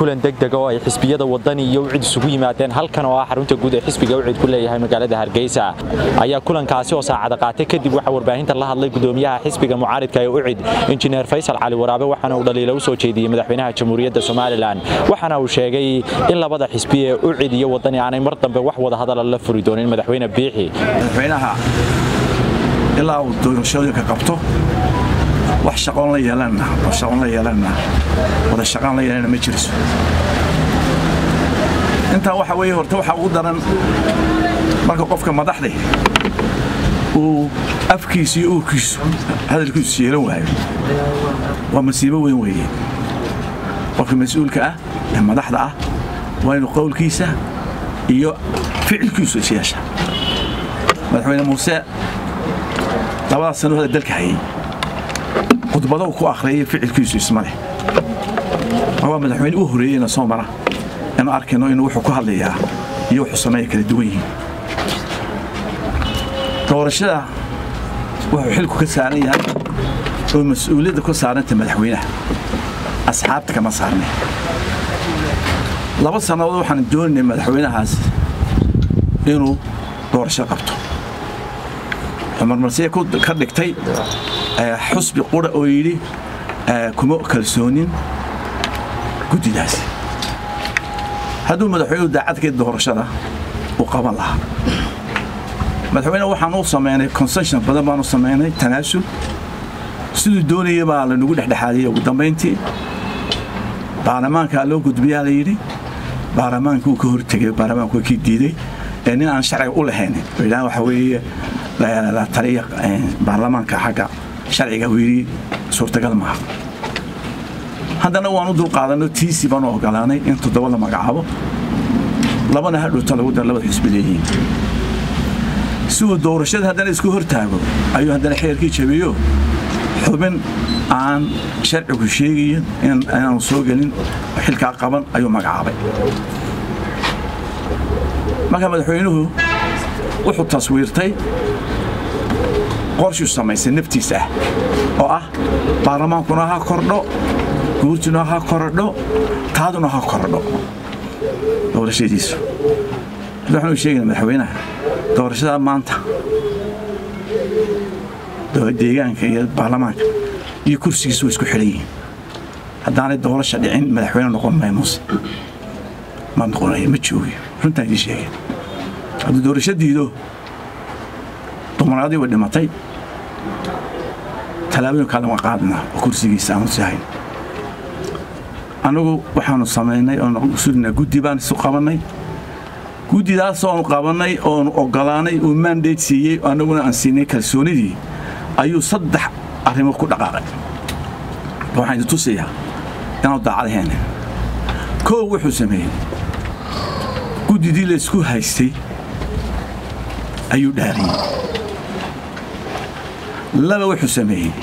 kulan degdega oo ay xisbiyada wadani iyo ucid isugu yimaadeen halkan oo ah xarunta guud ee xisbiga ucid ku leeyahay magaalada hargeysa ayaa kulankaasi oo saacada qaatay kadib waxaa warbaahinta la hadlay gudoomiyaha xisbiga mucaaridka ee ucid injineer faysal cali waraabe waxaana uu dhaliila u soo jeediyey madaxweynaha jamhuuriyadda somalilan waxaana uu sheegay in labada xisbi ee ucid iyo wadani aanay mar dambe wax wada hadala la furi doonin madaxweyne biixi madaxweynaha ilaa uu doorashooyinka qabto wax shaqoon la yeelanna oo shaqoon la yeelanna wada shaqaan la yeelanna ma jirso intaa waxa weeye horta waxa ugu daran marka qofka madaxda uu afkiisu iyo uurkiisu hadalkiisu yeelan waayo waa masiibo weyn weeye qofka mas-uulka ah ee madaxda ah waa inuu qowlkiisa iyo ficilkiisu is yeesha madaxweyne muuse labadaas sano hada dalka hayay khudbado ku akhriyay ficilkiisu isma leh waa madaxweyne u horeeyeyna soo mara inuu arkayno inuu wuxuu ku hadlayaa iyo wuxuu sameeya kala duwan yihiin doorashada wuxuu xilku ka saaran yahay oo mas-uuliyadda ku saaranta madaxweynaha asxaabta kama saarnay laba sannadood waxaan doonaynay madaxweynahaas inuu doorasho qabto xumarmarsiya ka dhigtay xusbi qura oo yidhi kuma kalsoonin guddidaas hadduu madaxweynuhu daacadkeed doorashada uu qaban lahaa madaxweyne waxaan u samaynay concession badan baanu samaynay tanaasul siduu doonaya baa lanagu dhexdhexaadiyey ugu dambayntii baarlamaankaa loo gudbiyaa la yidhi baarlamaanka uu ka hortegay baarlamaanku waa kii diiday ee nin aan sharciga u lahayn yidhaha waxa weeye la taliya baarlamaanka xagga sharciga uu yidhi suurtagal maaha haddana waan u dulqaadanno tiisi baanu ogolaanay in toddoba la magacaabo labana hadhowta lagu dara labada xisbi leeyihiin si uu doorashada haddana isku hortaago ayuu haddana xeerkii jabiyo xubin aan sharcigu sheegayin inaanu soo gelin xilkaa qaban ayuu magacaabay marka madaxweynuhu wuxuu taswiirtay qorshuu samaysay naftiis ah oo ah baarlamaankuna ha kordho guurtuna ha korodho taaduna ha korodho doorashadiisu waxaanu sheegayna madaxweynaha doorashada maanta deegaanka iyo baarlamaanka iyo kursigiisu way isku xidhan yihiin haddaanay doorasha dhicin madaxweyne noqon maya muuse ma noqonayo ma joogiyo runtaan idiin sheegay hadduu doorasho diido dumaraadii way dhimatay tallaabooyin kale waan qaadnaa oo kursigiisa aanu sihayn annagu waxaanu samaynay oonu sudnaa guddi baan isu qabannay guddidaas oonu qabannay oonu ogolaanay uu mandate siiyey annaguna aan siinay kalsoonidii ayuu saddex arrimood ku dhaqaaqay waxaan idin tusayaa inaanu daacadahayn koow wuxuu sameeyey guddidii laysku haystay ayuu dhaariyey laba wuxuu sameeyey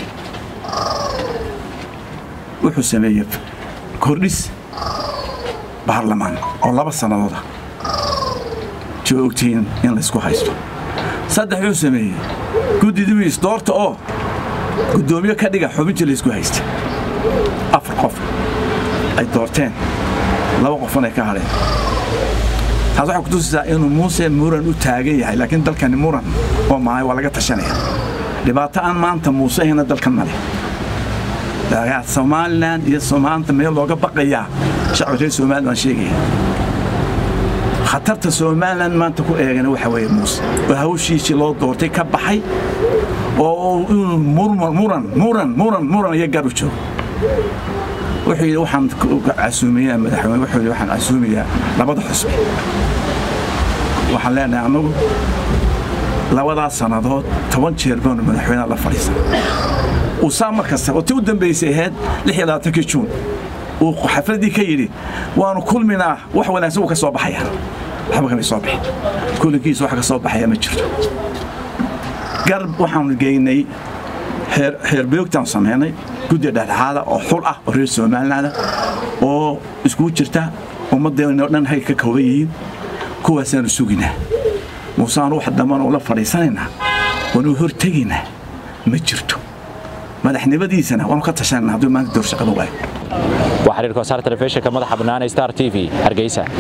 wuxuu sameeyey kordhis baarlamaan oo laba sannadooda joo ogtihiin in laysku haysto saddex wuxuu sameeyey guddidii isdoorta oo guddoomiye ka dhiga xubintii laysku haysta afar qof ay doorteen laba qofan ay ka hadheen taas waxay ku tusaysaa inuu muuse muran u taagan yahay laakiin dalkani muran oo mahay waa laga tashanaya dhibaato aan maanta muuse ahayna dalkan ma leh somalilan iyo maanta meel looga baqayaa shacbi reer somalilan waan sheegaya khatarta somalilan maanta ku eegana waxa weeye muuse oo hawshiisii loo doortay ka baxay oo inuu muran muran muran muran iyo gar u joogo wuxuu yidhi waxaan casuumayaa madaxweyne wuxuu yidhi waxaan casuumayaa labada xusbi waxaan leenahay annagu labadaas sannadood toban jeer baanu madaxweynaha la fadhiisan uu saa mar kasta oo ti u dambaysay ahayd lix iyo labaatankii juun uu xafladdii ka yidhi waanu kulminaa wax wanaagsan uu ka soo baxaya waxba kamay soo bixin kulankiisa wax ka soo baxaya ma jirto gar waxaanu geynay xeerbeogtaan samaynay guddi dhexdhexaada oo xul ah oo reer somalilaanda oo iskugu jirta ummaddeennoo dhan hay ka kooban yihiin kuwaasaanu suginaa muuseaanu wax dambana ula fadhiisanaynaa waanu hortegaynaa ma jirto madaxnimadiisana waanu ka tashanayna hadduu maanta doorshaqada waayo xiriirka wasaar telefishinka madaxa bannaan ee star t v hargeysa